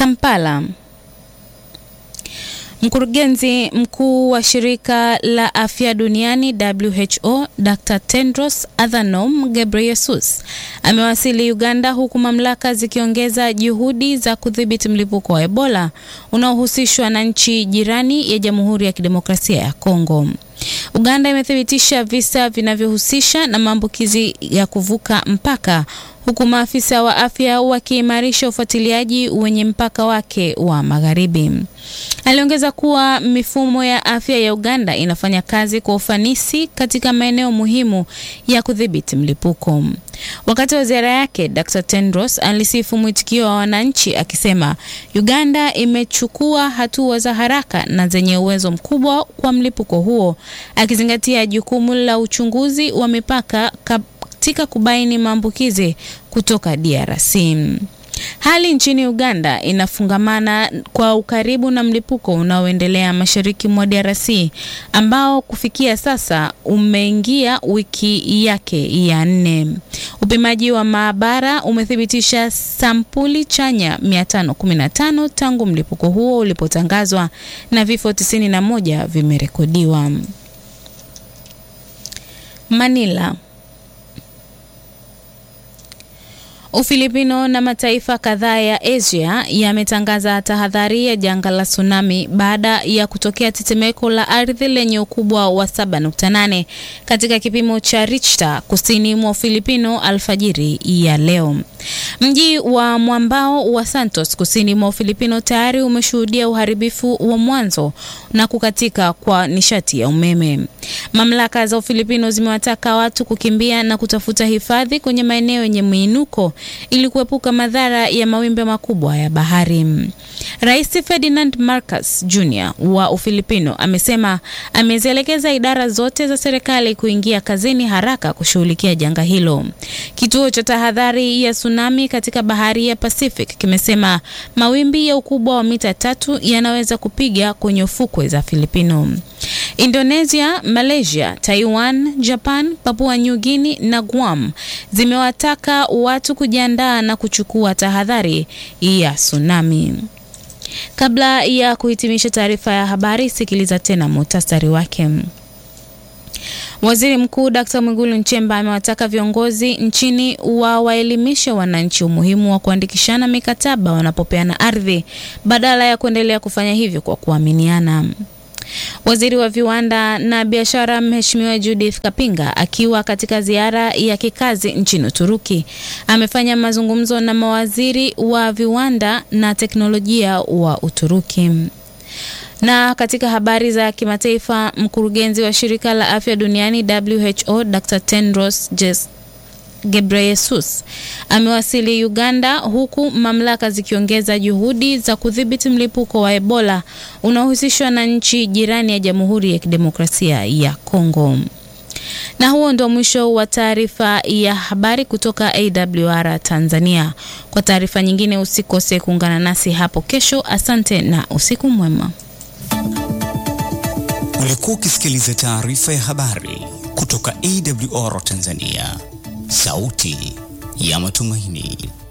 Kampala. Mkurugenzi mkuu wa shirika la afya duniani WHO Dr. Tedros Adhanom Ghebreyesus amewasili Uganda huku mamlaka zikiongeza juhudi za kudhibiti mlipuko wa Ebola unaohusishwa na nchi jirani ya Jamhuri ya Kidemokrasia ya Kongo. Uganda imethibitisha visa vinavyohusisha na maambukizi ya kuvuka mpaka huku maafisa wa afya wakiimarisha ufuatiliaji wenye mpaka wake wa magharibi. Aliongeza kuwa mifumo ya afya ya Uganda inafanya kazi kwa ufanisi katika maeneo muhimu ya kudhibiti mlipuko. Wakati wa ziara yake, Dr. Tedros alisifu mwitikio wa wananchi akisema Uganda imechukua hatua za haraka na zenye uwezo mkubwa kwa mlipuko huo, akizingatia jukumu la uchunguzi wa mipaka katika kubaini maambukizi kutoka DRC. Hali nchini Uganda inafungamana kwa ukaribu na mlipuko unaoendelea mashariki mwa DRC ambao kufikia sasa umeingia wiki yake ya nne. Upimaji wa maabara umethibitisha sampuli chanya 515 tangu mlipuko huo ulipotangazwa na vifo 91 vimerekodiwa. Manila. Ufilipino na mataifa kadhaa ya Asia yametangaza tahadhari ya janga la tsunami baada ya kutokea tetemeko la ardhi lenye ukubwa wa 7.8 katika kipimo cha Richter kusini mwa Ufilipino alfajiri ya leo. Mji wa mwambao wa Santos kusini mwa Ufilipino tayari umeshuhudia uharibifu wa mwanzo na kukatika kwa nishati ya umeme. Mamlaka za Ufilipino zimewataka watu kukimbia na kutafuta hifadhi kwenye maeneo yenye miinuko ili kuepuka madhara ya mawimbi makubwa ya bahari. Rais Ferdinand Marcos Jr wa Ufilipino amesema amezielekeza idara zote za serikali kuingia kazini haraka kushughulikia janga hilo. Kituo cha tahadhari ya tsunami katika bahari ya Pacific kimesema mawimbi ya ukubwa wa mita tatu yanaweza kupiga kwenye ufukwe za Filipino. Indonesia, Malaysia, Taiwan, Japan, Papua New Guinea na Guam zimewataka watu kujiandaa na kuchukua tahadhari ya tsunami. Kabla ya kuhitimisha taarifa ya habari, sikiliza tena muhtasari wake. Waziri Mkuu Dkt. Mwigulu Nchemba amewataka viongozi nchini wawaelimishe wananchi umuhimu wa kuandikishana mikataba wanapopeana ardhi badala ya kuendelea kufanya hivyo kwa kuaminiana. Waziri wa viwanda na biashara Mheshimiwa Judith Kapinga akiwa katika ziara ya kikazi nchini Uturuki amefanya mazungumzo na mawaziri wa viwanda na teknolojia wa Uturuki. Na katika habari za kimataifa, mkurugenzi wa shirika la afya duniani WHO Dr. Tedros Ghebreyesus amewasili Uganda huku mamlaka zikiongeza juhudi za kudhibiti mlipuko wa Ebola unaohusishwa na nchi jirani ya Jamhuri ya Kidemokrasia ya Kongo. Na huo ndio mwisho wa taarifa ya habari kutoka AWR Tanzania. Kwa taarifa nyingine usikose kuungana nasi hapo kesho. Asante na usiku mwema. Ulikuwa ukisikiliza taarifa ya habari kutoka AWR Tanzania, sauti ya matumaini.